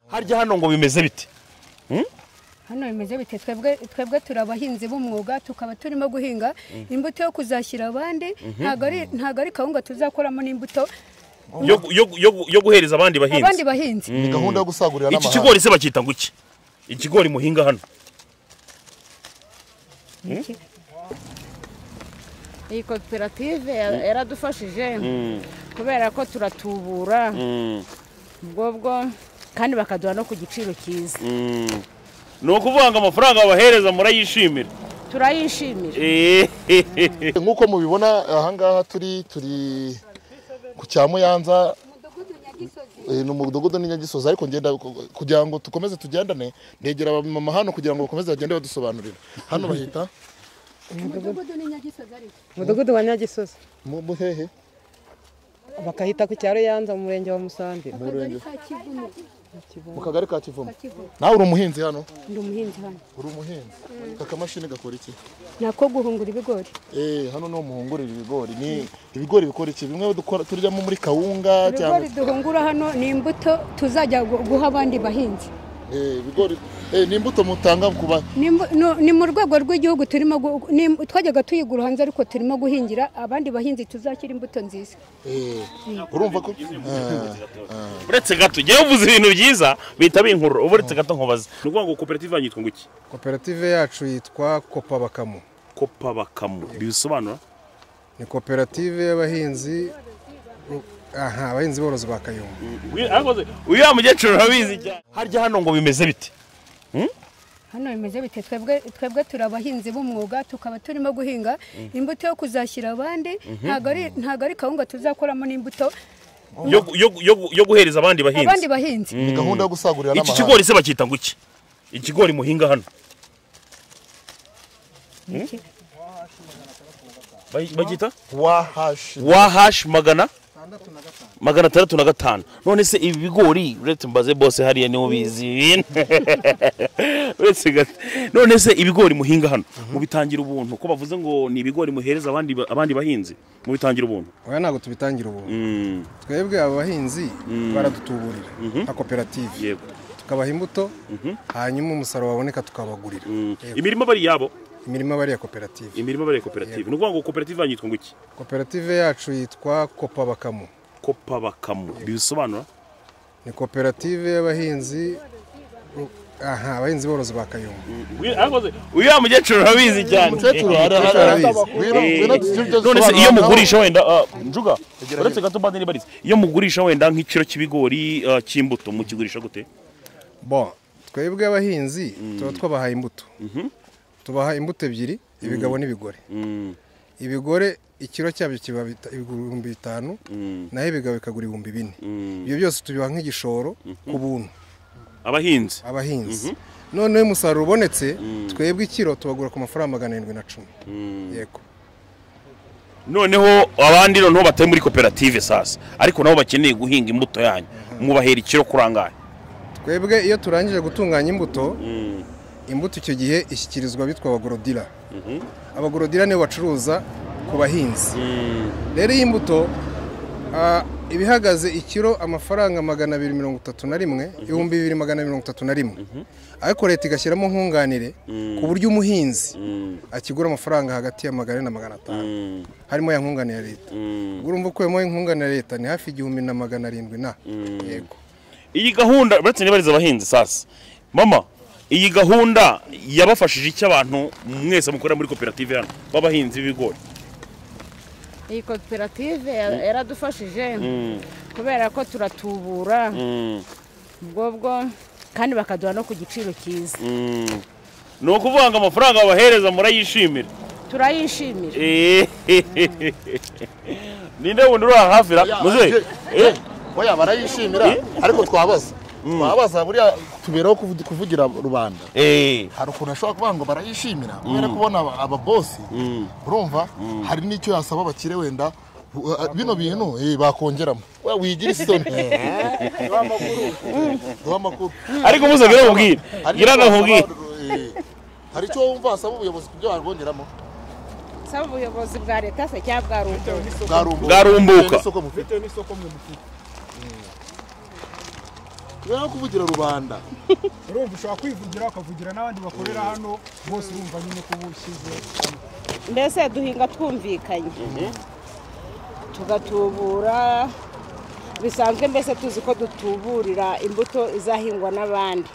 harya hano ngo bimeze bite hano bimeze bite twebwe twebwe turi abahinzi b'umwuga tukaba turimo guhinga imbuto yo kuzashyira abandi ntabwo ari ntabwo ari kawunga tuzakoramo n'imbuto yo gu- yo gu- yo gu- yo guhereza abandi abandi bahinzi bahinzi ni gahunda yo gusagurira iki n'amahanga kigori se bacyita ngo iki ikigori muhinga hano Iki- iyi koperative ya- yaradufashije kubera ko turatubura ubwo bwo kandi bakaduha no ku giciro cyiza ni ukuvuga ngo amafaranga babahereza murayishimira turayishimira nk'uko mubibona ahangaha turi turi ku cya muyanza Eh, ni umudugudu n'inyagisozi ariko ngenda kugira ngo dukomeze tugendane negera abamama hano kugira ngo bakomeze bagende badusobanurira hano bahita umudugudu n'inyagisozi ariko umudugudu wa nyagisozi mu muhehe bakahita ku cyaro yanza mu murenge wa musambi mu murenge Ka Kivumu, mu kagari ka kivumu Kivumu. nawe uri umuhinzi hano ndi umuhinzi hano uri umuhinzi aka kamashini gakora iki ni ako guhungura ibigori Eh, hano niho muhungurira ibigori ni ibigori bikora iki bimwe dukora turyamo muri kawunga cyangwa ibigori duhungura hano ni imbuto tuzajya gu- guha abandi bahinzi Eh, ibigori Eh, ni imbuto mutanga ku ba Ni mu- no- ni mu rwego rw'igihugu turimo gu- ni- twajyaga tuyigura hanze ariko turimo guhingira abandi bahinzi tuzashyira imbuto nziza Eh, urumva ko Eh, uretse gato njyewe uvuze ibintu byiza bihita binkurura uba uretse gato nkubaza ni ukuvuga ngo koperative yanyu yitwa ngo iki koperative yacu yitwa kopa bakamu kopa bakamu bisobanura ni koperative y'abahinzi aha abahinzi borozi ba kayumba uyu wa mukecuru urabizi cyane harya hano ngo bimeze bite hano bimeze bite twebwe twebwe turi abahinzi b'umwuga tukaba turimo guhinga imbuto yo kuzashyira abandi ntabwo ari ntabwo ari kawunga tuzakoramo n'imbuto yo gu- yo gu- yo gu- yo guhereza abandi abandi bahinzi bahinzi ni gahunda yo gusagurira iki n'amahanga kigori se bacyita ngo iki ikigori muhinga hano Hmm? Ba- bacyita wahashi wahashi magana magana atandatu na gatanu none se ibi bigori uretse mbaze bose hariya niwo bizi ibintu uretse gato none se ibigori muhinga hano mubitangira ubuntu ko bavuze ngo ni ibigori muhereza abandi ba- abandi bahinzi mubitangira ubuntu oya ntabwo tubitangira ubu Mm, twebwe aba bahinzi baradutuburira nka koperative yego tukabaha imbuto hanyuma umusaruro waboneka tukabagurira Mm, imirima bari yabo imirimo aba ari iya koperative imirima bari koperative ni ukuvuga ngo koperative yanyu yitwa ngo iki koperative yacu yitwa kopa bakamu kopa bakamu bisobanura ni koperative y'abahinzi aha abahinzi borozi ba kayumba uyu wa mukecuru urabizi cyane umukecuru hari hari arabizi. none se iyo mugurisha wenda ah, njuga uretse gato mbanze nibarize iyo mugurisha wenda nk'ikiro cy'ibigori ah, cy'imbuto mukigurisha gute bo twebwe abahinzi tuba twabahaye imbuto tubaha imbuto ebyiri ibigabo n'ibigore ibigore ikiro cyabyo kiba bita- ibihumbi bitanu naho ibigabo bikagura ibihumbi bine ibyo byose tubiha nk'igishoro ku buntu abahinzi abahinzi noneho umusaruro ubonetse twebwe ikiro tubagura ku mafaranga magana arindwi na cumi yego noneho abandi noneho batari muri koperative sasa ariko nabo bakeneye guhinga imbuto yanyu mubahera ikiro kuri angahe twebwe iyo turangije gutunganya imbuto imbuto icyo gihe ishyikirizwa bitwa abagorodira abagorodira nibo bacuruza ku bahinzi rero iyi mbuto ah, iba ihagaze ikiro amafaranga magana abiri mirongo itatu na rimwe ibihumbi bibiri magana mirongo itatu na rimwe ariko leta igashyiramo nkunganire ku buryo umuhinzi akigura amafaranga hagati ya magana ane na magana atanu harimo ya nkunganire ya leta ubwo urumva ukuyemo nkunganire ya leta ni hafi igihumbi na magana arindwi na yego iyi gahunda uretse nibariza abahinzi sasa mama iyi gahunda yabafashije iki abantu mwese mukorera muri koperative hano b'abahinzi b'ibigori iyi koperative ya- yaradufashije kubera ko turatubura ubwo bwo kandi bakaduha no ku giciro cyiza ni ukuvuga ngo amafaranga babahereza murayishimira turayishimira ninde wundi uri aha hafi ra muze Eh, oya barayishimira ariko twabaza twabaza buriya tuberaho kuvu- kuvugira rubanda eh, hari ukuntu ashobora kuvuga ngo barayishimira kubera kubona ababosi urumva hari n'icyo yasaba abakire wenda uh, uh, bino bintu eh, bakongeramo we wigira isoni duha amakuru ariko muze ngira nkubwire Hari ngira icyo nkubwire wasaba, eh, hari icyo wumva wasaba ubuyobozi kubyo barwongeramo saba ubuyobozi bwa leta se cyangwa bwa leta bwarumbuka Bwarumbuka. Bitewe n'isoko mufite. kubera kuvugira rubanda urumva ushobora kwivugira ukavugira n'abandi bakorera hano bose urumva nyine ko uba ushyize hamwe mbese duhinga twumvikanye tugatubura bisanzwe mbese tuzi ko dutuburira imbuto izahingwa n'abandi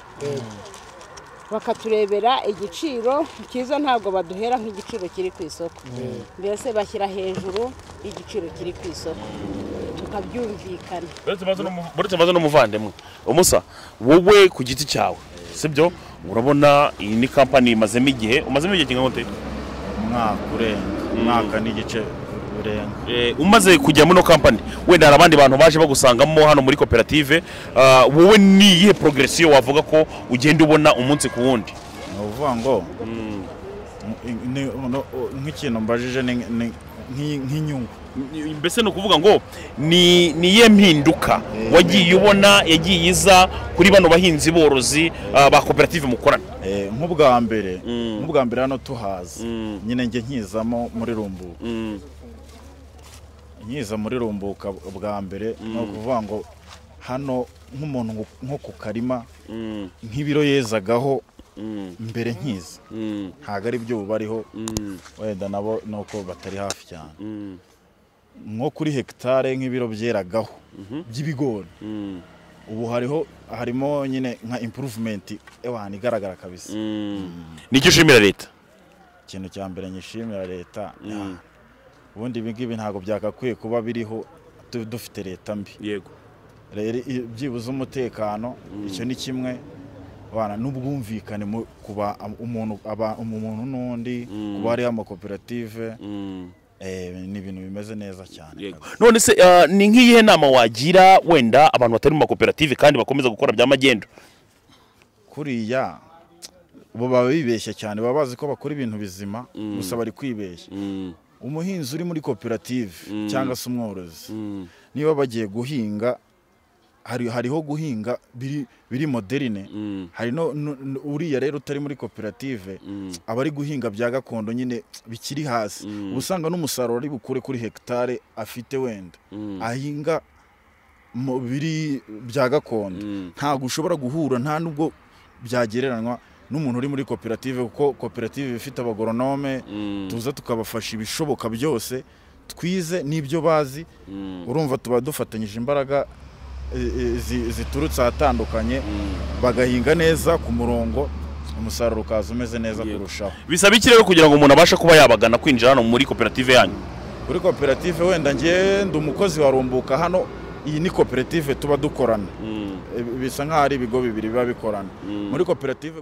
bakaturebera igiciro cyiza ntabwo baduhera nk'igiciro kiri ku isoko mbese bashyira hejuru y'igiciro kiri ku isoko tukabyumvikana buretse maze n'umuvandimwe umusa wowe ku giti cyawe sibyo urabona iyi ni kampani imazemo igihe umazemo igihe kingana gute umwaka urenga umwaka n'igice urenga Eh, umaze kujya muri ino kampani wenda hari abandi bantu baje bagusangamo hano muri koperative ah, wowe ni iyihe progresiyo wavuga ko ugenda ubona umunsi ku wundi ni ukuvuga ngo ni- ni- no- nk'ikintu mbajije ni- ni- nk'i- nk'inyungu mbese ni ukuvuga ngo ni ni iyihe mpinduka wagiye ubona yagiye iza kuri bano bahinzi borozi ah, ba koperative mukorana Eh, nk'ubwa mbere nk'ubwa mbere hano tuhazi nyine njye nkizamo muri rumbuka nkiza muri rumbuka bwa mbere ni ukuvuga ngo hano nk'umuntu nko- nko ku karima nk'ibiro yezagaho mbere nkiza ntabwo ari byo ubu bariho wenda nabo ni uko batari hafi cyane nko kuri hegitare nk'ibiro byeragaho by'ibigori ubu hariho harimo nyine nka impuruvumenti ahantu igaragara kabisa nicyo ushimira leta ikintu cya mbere nyishimira leta ni aha. ubundi ibi ngibi ntabwo byagakwiye kuba biriho tu- dufite leta mbi yego rero i- byibuze umutekano icyo ni kimwe bana n'ubwumvikane mu- ku ba- umuntu aba- umuntu n'undi ku bari amakoperative eh, ni ibintu bimeze neza cyane kabisa. none se ah, ni nk'iyihe nama wagira wenda abantu batari mu makoperative kandi bakomeza gukora bya magendu kuriya bo baba bibeshya cyane baba bazi ko bakora ibintu bizima gusa bari kwibeshya umuhinzi uri muri koperative cyangwa se umworozi niba bagiye guhinga hari, hariho guhinga biri, biri moderine hari no, no, no- uriya rero utari muri koperative aba ari guhinga bya gakondo nyine bikiri hasi uba usanga n'umusaruro ari bukure kuri hegitare afite wenda ahinga mu biri bya gakondo ntabwo ushobora guhura nta nubwo byagereranywa n'umuntu uri muri koperative kuko koperative ifite abagoronome tuza tukabafasha ibishoboka byose twize n'ibyo bazi urumva tuba dufatanyije imbaraga e- e, zi- ziturutse ahatandukanye bagahinga neza ku murongo umusaruro ukaza umeze neza kurushaho bisaba iki rero kugira ngo umuntu abashe kuba yabagana kwinjira hano muri koperative yanyu kuri koperative wenda njye ndi umukozi wa rumbuka hano iyi ni koperative tuba dukorana E, bisa nk'aho ari ibigo bibiri biba bikorana muri koperative